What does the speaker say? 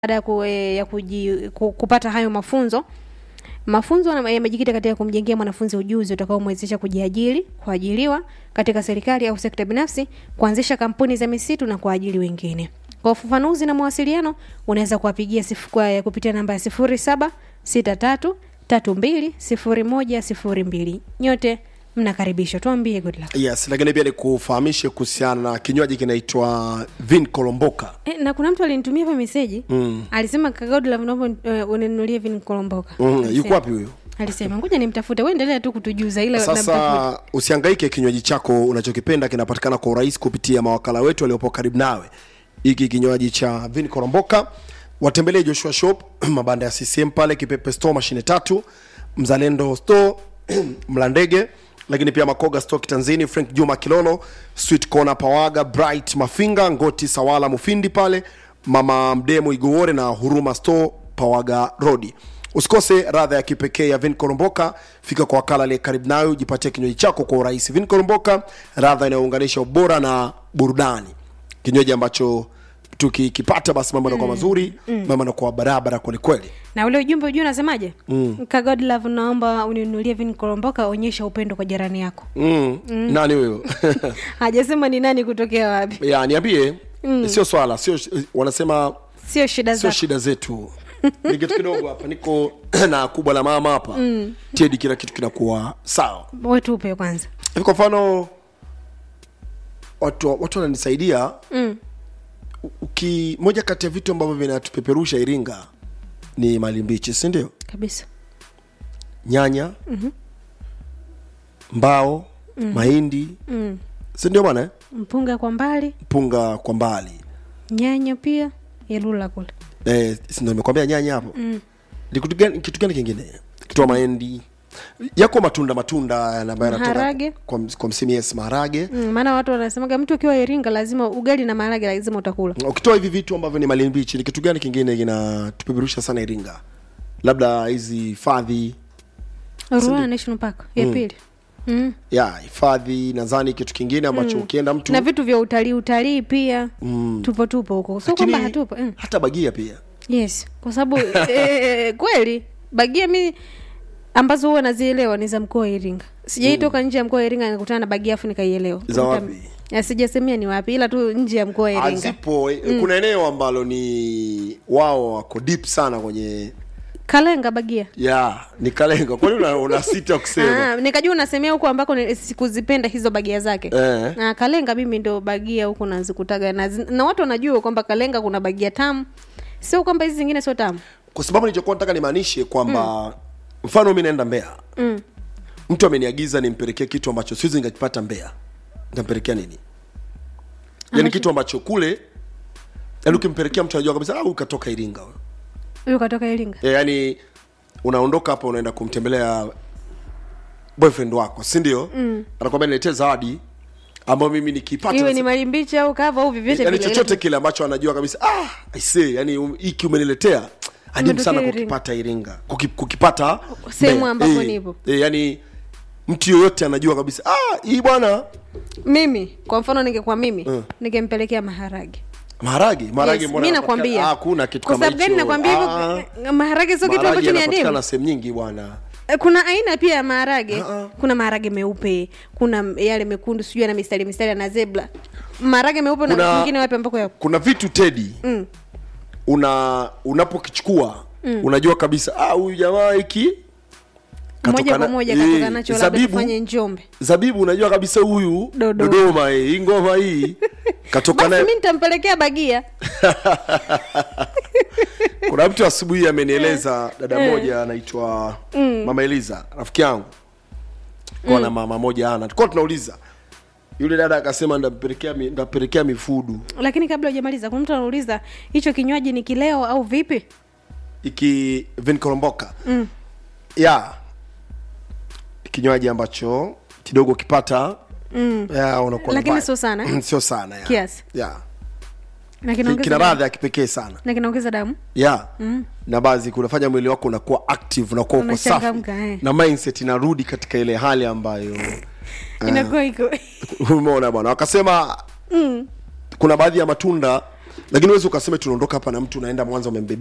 baada ya, ku, eh, ya kuji, ku, kupata hayo mafunzo mafunzo yana- yamejikita katika kumjengea mwanafunzi ujuzi utakaomwezesha kujiajiri kuajiriwa katika serikali au sekta binafsi kuanzisha kampuni za misitu na kuajiri wengine kwa ufafanuzi na mawasiliano unaweza kuwapigia sifu- kwa- kupitia namba ya sifuri saba sita tatu tatu mbili sifuri moja sifuri mbili nyote mnakaribishwa tuambie good luck yes lakini pia nikufahamishe kuhusiana na kinywaji kinaitwa vin kolomboka E, na kuna mtu alinitumia hapa meseji mm. alisema kagodla naomba uh, uninunulie vini kolomboka mm, Alisema. yuko wapi huyo alisema ngoja nimtafute we endelea tu kutujuza ila namtafuta. sasa usiangaike kinywaji chako unachokipenda kinapatikana kwa urahisi kupitia mawakala wetu waliopo karibu nawe hiki kinywaji cha vin koromboka watembelee joshua shop mabanda ya ccm pale kipepe store mashine tatu mzalendo store mlandege lakini pia makoga store kitanzini frank juma kilolo sweet corner pawaga bright mafinga ngoti sawala mufindi pale mama mdemo igowore na huruma store pawaga rodi usikose radha ya kipekee ya vin koromboka fika kwa wakala aliye karibu nayo ujipatie kinywaji chako kwa urahisi vin koromboka radha inayounganisha ubora na burudani kinywaji ambacho tukikipata basi mambo yanakuwa mazuri mambo yanakuwa barabara kwelikweli na ule ujumbe ujuu unasemaje mm. kagodlove naomba uninunulie vini kolomboka onyesha upendo kwa jirani yako mm. nani huyo hajasema ni nani kutokea wapi ya niambie sio swala sio wanasema sio shida sio zako shida zetu ni kitu kidogo hapa niko na kubwa la mama hapa mm. tedi kila kitu kinakuwa sawa wetupe kwanza hivi kwa mfano watu watu wananisaidia mm. uki moja kati ya vitu ambavyo vinatupeperusha iringa ni mali mbichi si ndio kabisa nyanya mm-hmm. mbao mm-hmm. mahindi mm. si ndio bwana eh? mpunga kwa mbali mpunga kwa mbali nyanya pia ilula kule eh, si ndio nimekwambia nyanya hapo mm. ni kitu gani kitu gani kingine kitu mahindi yako matunda matunda ambayo yanatoka Maharage. kwa, kwa msimu yes maharage Mm, maana watu wanasemaga mtu ukiwa iringa lazima ugali na maharage lazima utakula ukitoa hivi vitu ambavyo ni mali mbichi ni kitu gani kingine kinatupeperusha sana iringa labda hizi hifadhi Ruaha National Park ya pili mm. ya hifadhi nadhani kitu kingine ambacho ukienda mtu na vitu vya utalii utalii pia Mm. tupo tupo huko sio lakini kwamba hatupo mm. hata bagia pia yes kwa sababu eh, kweli bagia mi ambazo huwa nazielewa ni za mkoa wa iringa sijaitoka nje ya mkoa wa iringa nikutana na bagia afu nikaielewa Za Nita- wapi? Ya, sijasemia ni wapi ila tu nje ya mkoa wa iringa zipo mm. kuna eneo ambalo ni wao wako deep sana kwenye kalenga bagia ya ni kalenga kwani una, una sita kusema Ah, nikajua unasemea huko ambako ni- sikuzipenda hizo bagia zake Eh. na kalenga mimi ndo bagia huko nazikutaga na, zi- na watu wanajua kwamba kalenga kuna bagia tamu sio kwamba hizi zingine sio tamu kwa sababu nilichokuwa nataka nimaanishe kwamba mm. mfano mi naenda mbea mm. mtu ameniagiza nimpelekee kitu ambacho siwezi nikakipata mbea ntampelekea nini yaani kitu ambacho kule yaani ukimpelekea mtu anajua kabisa ah, huyu katoka iringa huyo huyo katoka iringa Eh, yaani unaondoka hapa unaenda kumtembelea boyfriend wako si ndio mm. anakwambia niletee zawadi ambayo mimi nikipata iwe nasi- ni mali mbichi au kava au vyovyote yani vile. chochote kile ambacho anajua kabisa ah, aisee yani um, hiki umeniletea adimu sana Umetokea kukipata iringa Kuki, kukipata Sehemu Mbeya. ambapo Eh, nipo. eh, yani mtu yoyote anajua kabisa ah, hii bwana mimi kwa mfano ningekuwa mimi Mm. ningempelekea maharage maharage maharage Yes, mbona mi yanapatikana- nakwambia ah, hakuna kitu kwa kama sababu gani hicho. nakwambia Ah, hivyo maharage sio kitu maharage ambacho ni yanapatikana adimu sehemu nyingi bwana Eh, kuna aina pia ya maharage Ah, ah. kuna maharage meupe kuna yale mekundu sijui ana mistari mistari na zebra maharage meupe na Kuna- mengine wapi ambako yapo kuna vitu tedi mm. una unapokichukua unajua kabisa ah, huyu jamaa hiki moja katoka kwa na- moja eh, katoka nacho labda zabibu- tufanye njombe zabibu unajua kabisa huyu Dodoma. dodoma eh, hii ngoma hii katoka basi nayo mi nitampelekea bagia kuna mtu asubuhi amenieleza dada moja anaitwa mama eliza rafiki yangu kwa na mama moja ana tulikuwa tunauliza yule dada akasema ndampelekea mi- ndampelekea mifudu lakini kabla hujamaliza kuna mtu anauliza hicho kinywaji ni kileo au vipi iki vinkoromboka mm. ya kinywaji ambacho kidogo ukipata mm. ya, unakuwa na Lakini vibe. sio sana, eh? sio sana ya. Kiasi. ya na Ki- kinaongeza kina damu. radha ya kipekee sana na kinaongeza damu ya na baadhi kunafanya mwili wako unakuwa active unakuwa uko safi Unachangamka, eh. na mindset inarudi katika ile hali ambayo inakuwa iko umeona bwana wakasema mm. kuna baadhi ya matunda lakini uwezi ukasema tunaondoka hapa na mtu unaenda mwanza umembebea